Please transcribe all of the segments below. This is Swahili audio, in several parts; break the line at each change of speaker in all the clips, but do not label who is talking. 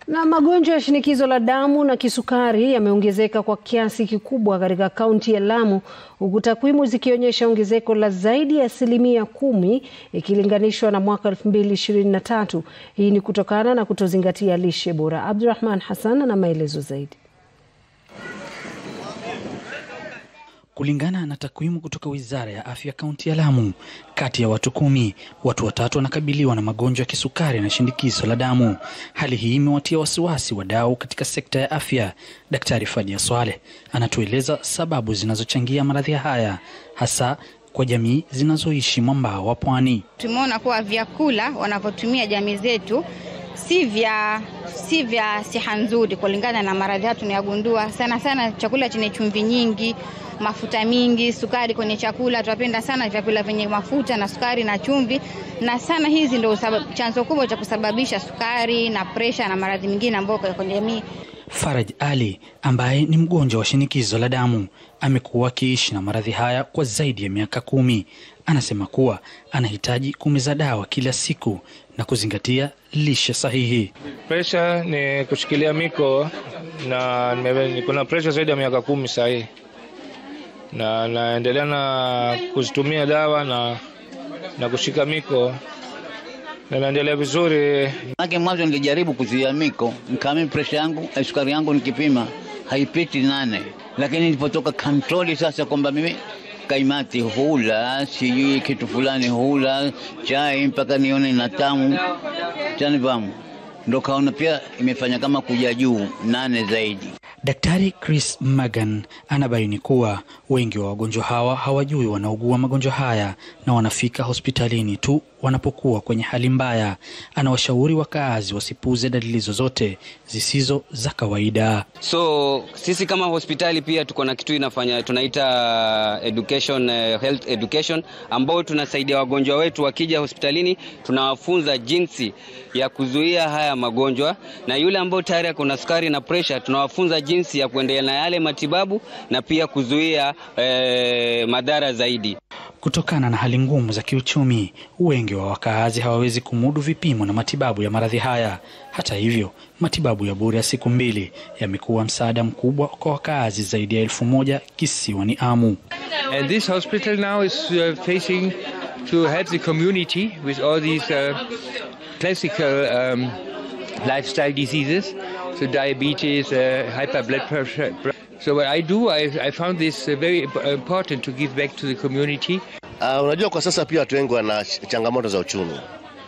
Na magonjwa ya shinikizo la damu na kisukari yameongezeka kwa kiasi kikubwa katika kaunti ya Lamu huku takwimu zikionyesha ongezeko la zaidi ya asilimia kumi ikilinganishwa na mwaka 2023. Hii ni kutokana na kutozingatia lishe bora. Abdurrahman Hassan ana maelezo zaidi.
Kulingana na takwimu kutoka Wizara ya Afya kaunti ya Lamu, kati ya watu kumi, watu watatu wanakabiliwa na magonjwa ya kisukari na shinikizo la damu. Hali hii imewatia wasiwasi wadau katika sekta ya afya. Daktari Fadia Swaleh anatueleza sababu zinazochangia maradhi haya hasa kwa jamii zinazoishi mwambao wa pwani.
Tumeona kuwa vyakula wanavyotumia jamii zetu si vya si vya siha nzuri kulingana na maradhi haya tunayagundua sana sana, chakula chenye chumvi nyingi, mafuta mingi, sukari kwenye chakula. Tunapenda sana vyakula vyenye mafuta na sukari na chumvi, na sana hizi ndio chanzo kubwa cha kusababisha sukari na presha na maradhi mengine ambayo kwenye jamii.
Faraj Ali ambaye ni mgonjwa wa shinikizo la damu amekuwa akiishi na maradhi haya kwa zaidi ya miaka kumi. Anasema kuwa anahitaji kumeza dawa kila siku na kuzingatia lishe sahihi.
Presha ni kushikilia miko na niko na presha zaidi ya miaka kumi sahii, na naendelea na kuzitumia dawa na, na kushika miko na naendelea vizuri.
Make mwanzo nilijaribu kuzuia miko, nikaamini presha yangu sukari yangu nikipima haipiti nane, lakini nilipotoka kontroli sasa kwamba mimi kaimati hula sijui kitu fulani hula chai mpaka nione na tamu tanifamu, ndo kaona pia imefanya kama kuja juu nane zaidi.
Daktari Chris Magan anabaini kuwa wengi wa wagonjwa hawa hawajui wanaugua magonjwa haya na wanafika hospitalini tu wanapokuwa kwenye hali mbaya. Anawashauri wakaazi wasipuuze dalili zozote zisizo za kawaida.
So sisi kama hospitali pia tuko na kitu inafanya tunaita education, health education, ambao tunasaidia wagonjwa wetu wakija hospitalini, tunawafunza jinsi ya kuzuia haya magonjwa, na yule ambao tayari ako na sukari na presha, tunawafunza jinsi ya kuendelea na yale matibabu na pia kuzuia eh, madhara zaidi.
Kutokana na hali ngumu za kiuchumi, wengi wa wakaazi hawawezi kumudu vipimo na matibabu ya maradhi haya. Hata hivyo, matibabu ya bure ya siku mbili yamekuwa msaada mkubwa kwa wakaazi zaidi ya elfu moja kisiwani Amu.
And this hospital now is uh, facing to help the community with all these uh, classical um, lifestyle diseases, so diabetes, uh, hyper blood pressure. So what I do, I, I found this uh, very important to give back to the community.
Uh, unajua kwa sasa pia watu wengi wana changamoto za uchumi,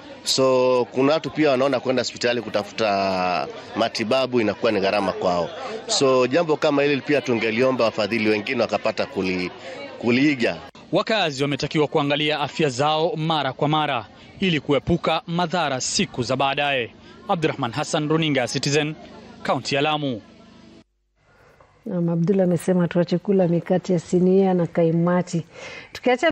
so kuna watu pia wanaona kwenda hospitali kutafuta matibabu inakuwa ni gharama kwao. So jambo kama hili pia tungeliomba wafadhili wengine wakapata kuli, kuliiga.
Wakazi wametakiwa kuangalia afya zao mara kwa mara ili kuepuka madhara siku za baadaye. Abdurrahman Hassan, runinga ya Citizen, kaunti ya Lamu.
Abdullah amesema tuache kula mikate ya sinia na kaimati tukiacha